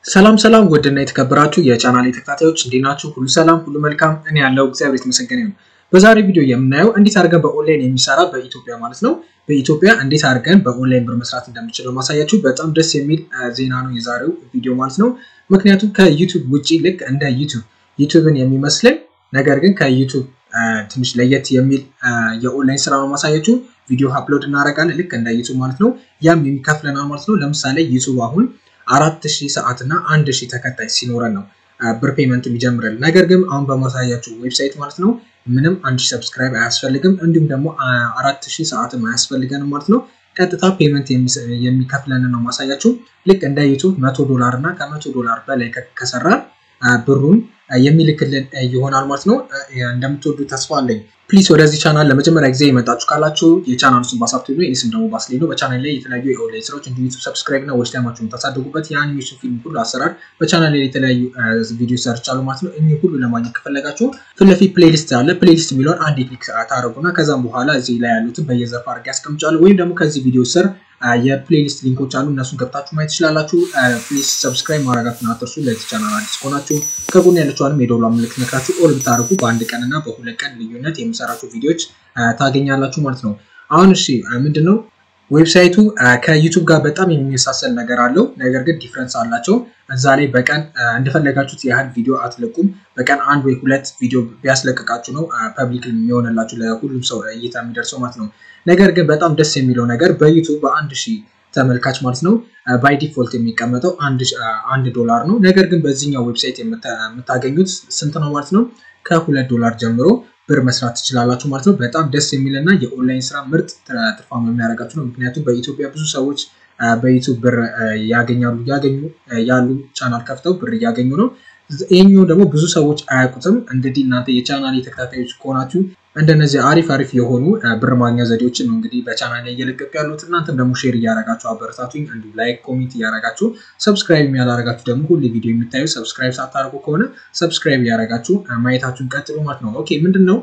ሰላም ሰላም ውድና የተከበራችሁ የቻናሌ ተከታታዮች እንዴት ናችሁ? ሁሉ ሰላም፣ ሁሉ መልካም። እኔ ያለው እግዚአብሔር የተመሰገነ ነው። በዛሬ ቪዲዮ የምናየው እንዴት አድርገን በኦንላይን የሚሰራ በኢትዮጵያ ማለት ነው በኢትዮጵያ እንዴት አድርገን በኦንላይን ብር መስራት እንደምችለው ማሳያችሁ በጣም ደስ የሚል ዜና ነው የዛሬው ቪዲዮ ማለት ነው። ምክንያቱም ከዩቱብ ውጪ ልክ እንደ ዩቱብ ዩቱብን የሚመስልን ነገር ግን ከዩቱብ ትንሽ ለየት የሚል የኦንላይን ስራ ነው ማሳያችሁ። ቪዲዮ አፕሎድ እናደርጋለን ልክ እንደ ዩቱብ ማለት ነው። ያም የሚከፍለናል ማለት ነው። ለምሳሌ ዩቱብ አሁን አራት ሺህ ሰዓት እና አንድ ሺህ ተከታይ ሲኖረን ነው ብር ፔመንት የሚጀምረን። ነገር ግን አሁን በማሳያችሁ ዌብሳይት ማለት ነው ምንም አንድ ሺህ ሰብስክራይብ አያስፈልግም፣ እንዲሁም ደግሞ አራት ሺህ ሰዓትም አያስፈልገንም ማለት ነው። ቀጥታ ፔመንት የሚከፍለን ነው ማሳያችሁ። ልክ እንደ ዩቱብ መቶ ዶላር እና ከመቶ ዶላር በላይ ከሰራን ብሩን የሚልክልን ይሆናል ማለት ነው። እንደምትወዱ ተስፋ አለኝ። ፕሊዝ ወደዚህ ቻናል ለመጀመሪያ ጊዜ የመጣችሁ ካላችሁ የቻናሉ ስም ባሳብቶ ነው። የኔ ስም ደግሞ ባስሌ ነው። በቻናል ላይ የተለያዩ የኦንላይን ስራዎች እንዲሁ ዩቱብ ሰብስክራይብ እና ወሽ ታይማችሁ የምታሳድጉበት የአኒሜሽን ፊልም ሁሉ አሰራር በቻናል ላይ የተለያዩ ቪዲዮ ሰርቻሉ ማለት ነው። እኚህ ሁሉ ለማግኘት ከፈለጋችሁ ፊት ለፊት ፕሌሊስት አለ። ፕሌሊስት የሚለውን አንድ ክሊክ ታደረጉና ከዛም በኋላ እዚህ ላይ ያሉትን በየዘርፍ አድርጌ ያስቀምጫለሁ። ወይም ደግሞ ከዚህ ቪዲዮ ስር የፕሌሊስት ሊንኮች አሉ። እነሱን ገብታችሁ ማየት ትችላላችሁ። ፕሊዝ ሰብስክራይብ ማድረጋችሁን አትርሱ። ለዚህ ቻናል አዲስ ከሆናችሁ ከጎን ያለችዋንም የደወል ምልክት ነክታችሁ ኦል ብታደርጉ በአንድ ቀን እና በሁለት ቀን ልዩነት የምሰራቸው ቪዲዮዎች ታገኛላችሁ ማለት ነው። አሁን እሺ ምንድን ነው ዌብሳይቱ ከዩቱብ ጋር በጣም የሚመሳሰል ነገር አለው። ነገር ግን ዲፍረንስ አላቸው። እዛ ላይ በቀን እንደፈለጋችሁት ያህል ቪዲዮ አትለቁም። በቀን አንድ ወይ ሁለት ቪዲዮ ቢያስለቅቃችሁ ነው ፐብሊክ የሚሆንላችሁ ለሁሉም ሰው እይታ የሚደርሰው ማለት ነው። ነገር ግን በጣም ደስ የሚለው ነገር በዩቱብ በአንድ ሺህ ተመልካች ማለት ነው ባይ ዲፎልት የሚቀመጠው አንድ ዶላር ነው። ነገር ግን በዚህኛው ዌብሳይት የምታገኙት ስንት ነው ማለት ነው? ከሁለት ዶላር ጀምሮ ብር መስራት ትችላላችሁ ማለት ነው። በጣም ደስ የሚልና የኦንላይን ስራ ምርጥ ትርፋማ የሚያደርጋችሁ ነው። ምክንያቱም በኢትዮጵያ ብዙ ሰዎች በዩቱብ ብር ያገኛሉ እያገኙ ያሉ ቻናል ከፍተው ብር እያገኙ ነው። ይህኛው ደግሞ ብዙ ሰዎች አያውቁትም። እንግዲህ እናንተ የቻናል ተከታታዮች ከሆናችሁ እንደነዚህ አሪፍ አሪፍ የሆኑ ብር ማግኛ ዘዴዎችን ነው እንግዲህ በቻናል ላይ እየለቀቁ ያሉት። እናንተም ደግሞ ሼር እያረጋችሁ አበረታቱኝ። እንዲሁ ላይክ፣ ኮሜንት እያረጋችሁ ሰብስክራይብ ያላረጋችሁ ደግሞ ሁሌ ቪዲዮ የሚታዩ ሰብስክራይብ ሳታደርጉ ከሆነ ሰብስክራይብ እያረጋችሁ ማየታችሁን ቀጥሉ ማለት ነው። ኦኬ ምንድን ነው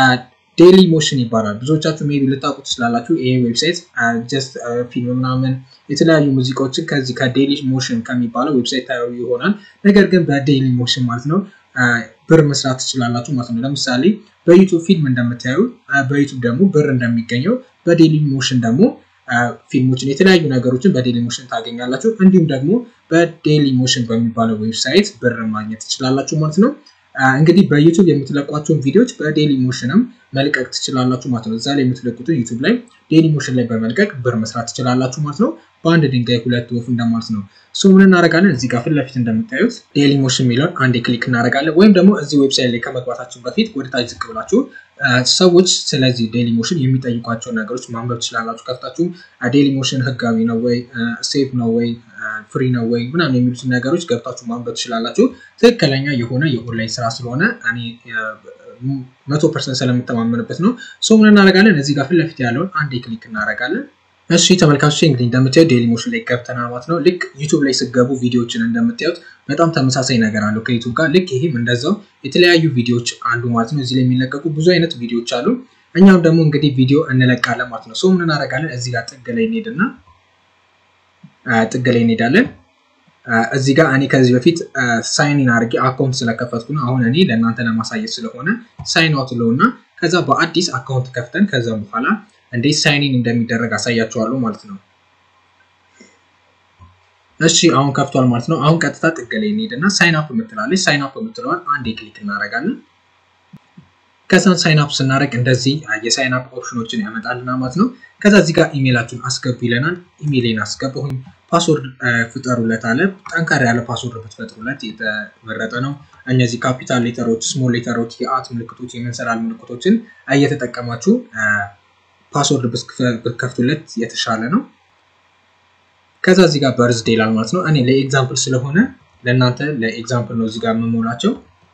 ዴሊ ሞሽን ይባላል። ብዙዎቻችሁ ሜይ ቢ ልታውቁ ትችላላችሁ። ይሄ ዌብሳይት ጀስት ፊልም ምናምን የተለያዩ ሙዚቃዎችን ከዚህ ከዴሊ ሞሽን ከሚባለው ዌብሳይት ታዩ ይሆናል። ነገር ግን በዴሊ ሞሽን ማለት ነው ብር መስራት ትችላላችሁ ማለት ነው። ለምሳሌ በዩቱብ ፊልም እንደምታዩ በዩቱብ ደግሞ ብር እንደሚገኘው በዴሊ ሞሽን ደግሞ ፊልሞችን የተለያዩ ነገሮችን በዴሊ ሞሽን ታገኛላችሁ። እንዲሁም ደግሞ በዴሊ ሞሽን በሚባለው ዌብሳይት ብር ማግኘት ትችላላችሁ ማለት ነው። እንግዲህ በዩቱብ የምትለቋቸውን ቪዲዮዎች በዴሊ ሞሽንም መልቀቅ ትችላላችሁ ማለት ነው። እዛ ላይ የምትለቁትን ዩቱብ ላይ ዴሊ ሞሽን ላይ በመልቀቅ ብር መስራት ትችላላችሁ ማለት ነው። በአንድ ድንጋይ ሁለት ወፍ እንደማለት ነው። ሶ ምን እናደርጋለን? እዚህ ጋር ፊት ለፊት እንደምታዩት ዴሊ ሞሽን የሚለውን አንዴ ክሊክ እናደርጋለን። ወይም ደግሞ እዚህ ዌብሳይት ላይ ከመግባታችሁ በፊት ወደታች ዝቅ ብላችሁ ሰዎች ስለዚህ ዴሊ ሞሽን የሚጠይቋቸውን ነገሮች ማንበብ ትችላላችሁ። ከፍታችሁ ዴሊ ሞሽን ህጋዊ ነው ወይ ሴፍ ነው ወይ ፍሪ ነው ወይ ምናምን የሚሉትን ነገሮች ገብታችሁ ማንበብ ትችላላችሁ። ትክክለኛ የሆነ የኦንላይን ስራ ስለሆነ እኔ መቶ ፐርሰንት ስለምተማመንበት ነው። ሶ ምን እናደርጋለን? እዚህ ጋር ፊት ለፊት ያለውን አንዴ ክሊክ እናደርጋለን። እሺ ተመልካቾች እንግዲህ እንደምታዩት ዴሊ ሞሽን ላይ ገብተናል ማለት ነው። ልክ ዩቱብ ላይ ስገቡ ቪዲዮዎችን እንደምታዩት በጣም ተመሳሳይ ነገር አለው ከዩቱብ ጋር። ልክ ይህም እንደዛው የተለያዩ ቪዲዮዎች አሉ ማለት ነው። እዚህ ላይ የሚለቀቁ ብዙ አይነት ቪዲዮዎች አሉ። እኛም ደግሞ እንግዲህ ቪዲዮ እንለቃለን ማለት ነው። ሶ ምን እናደርጋለን? እዚህ ጋር ጥግ ላይ እንሄድና ጥግ ላይ እንሄዳለን። እዚህ ጋር እኔ ከዚህ በፊት ሳይኒን አድርጌ አካውንት ስለከፈትኩ ነው። አሁን እኔ ለእናንተ ለማሳየት ስለሆነ ሳይን አውት ለው እና ከዛ በአዲስ አካውንት ከፍተን ከዛ በኋላ እንዴት ሳይኒን እንደሚደረግ አሳያችኋለሁ ማለት ነው። እሺ አሁን ከፍቷል ማለት ነው። አሁን ቀጥታ ጥግ ላይ እንሄድና ሳይን አፕ የምትላለች ሳይን አፕ የምትለዋን አንዴ ክሊክ እናደርጋለን። ከዛን ሳይን አፕ ስናደርግ እንደዚህ የሳይን አፕ ኦፕሽኖችን ያመጣልና ማለት ነው። ከዛ እዚህ ጋር ኢሜይላችሁን አስገቡ ይለናል። ኢሜይሌን አስገባሁኝ። ፓስወርድ ፍጠሩለት አለ። ጠንካራ ያለ ፓስወርድ ብትፈጥሩለት የተመረጠ ነው። እነዚህ ካፒታል ሌተሮች፣ ስሞል ሌተሮች፣ የአት ምልክቶች፣ የመንሰላል ምልክቶችን እየተጠቀማችሁ ፓስወርድ ብትከፍቱለት የተሻለ ነው። ከዛ እዚህ ጋር በርዝዴ ይላል ማለት ነው። እኔ ለኤግዛምፕል ስለሆነ ለእናንተ ለኤግዛምፕል ነው እዚህ ጋር የምሞላቸው።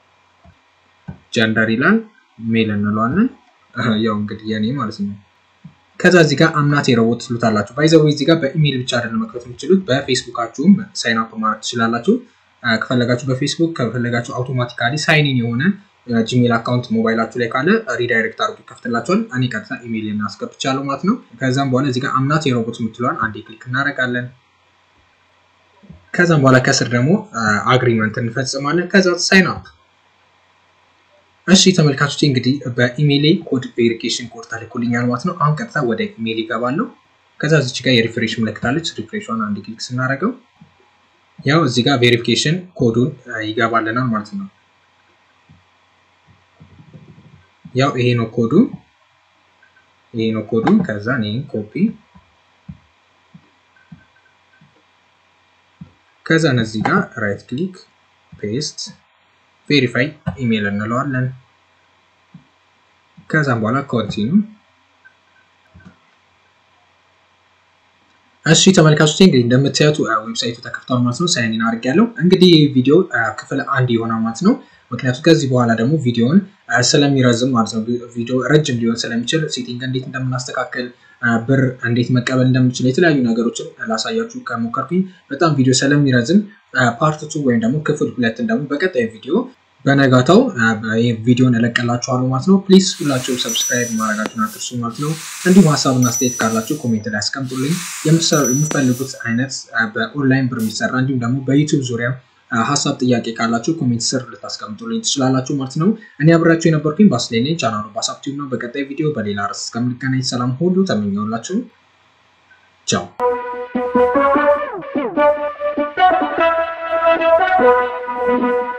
ጀንደር ይላል ሜል እንለዋለን። ያው እንግዲህ የኔ ማለት ነው። ከዛ እዚህ ጋር አምናት የረቦት ትሉታላችሁ። ባይዘዌ እዚህ ጋር በኢሜይል ብቻ አይደለም መክፈት የምትችሉት በፌስቡካችሁም ሳይን አፕ ማለት ትችላላችሁ። ከፈለጋችሁ በፌስቡክ ከፈለጋችሁ አውቶማቲካሊ ሳይኒን የሆነ ጂሜል አካውንት ሞባይላችሁ ላይ ካለ ሪዳይሬክት አድርጎ ይከፍትላችኋል። እኔ ቀጥታ ኢሜይል እናስገብቻለሁ ማለት ነው። ከዛም በኋላ እዚህ ጋር አምናት የሮቦት የምትለዋን አንዴ ክሊክ እናደርጋለን። ከዛም በኋላ ከስር ደግሞ አግሪመንት እንፈጽማለን። ከዛ ሳይን አፕ። እሺ ተመልካቾች እንግዲህ በኢሜይሌ ኮድ ቬሪፊኬሽን ኮድ ተልኮልኛል ማለት ነው። አሁን ቀጥታ ወደ ኢሜይል ይገባለሁ። ከዛ እዚች ጋር የሪፍሬሽ ምልክታለች። ሪፍሬሿን አንድ ክሊክ ስናደርገው ያው እዚህ ጋር ቬሪፊኬሽን ኮዱን ይገባልናል ማለት ነው። ያው ይሄ ነው ኮዱ፣ ይሄ ነው ኮዱ። ከዛ ይሄን ኮፒ ከዛ እነዚህ ጋር ራይት ክሊክ ፔስት ቬሪፋይ ኢሜይል እንለዋለን። ከዛም በኋላ ኮንቲኒ እሺ ተመልካቾች እንግዲህ እንደምታዩት ዌብሳይቱ ተከፍቷል ማለት ነው። ሳይን ኢን አድርጌያለሁ። እንግዲህ ቪዲዮ ክፍል አንድ ይሆናል ማለት ነው። ምክንያቱም ከዚህ በኋላ ደግሞ ቪዲዮውን ስለሚረዝም ማለት ነው ቪዲዮ ረጅም ሊሆን ስለሚችል ሴቲንግ እንዴት እንደምናስተካከል ብር እንዴት መቀበል እንደምችል የተለያዩ ነገሮችን ላሳያችሁ ከሞከርኩኝ በጣም ቪዲዮ ስለሚረዝም ፓርት ቱ ወይም ደግሞ ክፍል ሁለትን ደግሞ በቀጣይ ቪዲዮ በነጋታው ቪዲዮን እለቀላችኋለሁ ማለት ነው። ፕሊዝ ሁላችሁም ሰብስክራይብ ማድረጋችሁን አትርሱ ማለት ነው። እንዲሁም ሀሳብና አስተያየት ካላችሁ ኮሜንት ላይ አስቀምጡልኝ። የምትፈልጉት አይነት በኦንላይን ብር የሚሰራ እንዲሁም ደግሞ በዩቱብ ዙሪያ ሀሳብ ጥያቄ ካላችሁ ኮሜንት ስር ልታስቀምጡልኝ ትችላላችሁ ማለት ነው። እኔ አብራችሁ የነበርኩኝ ባስሌኔ ቻናሉ ባሳብቲቭ ነው። በቀጣይ ቪዲዮ በሌላ ርዕስ እስከምንገናኝ ሰላም ሁሉ ተመኘውላችሁ። ቻው Thank you.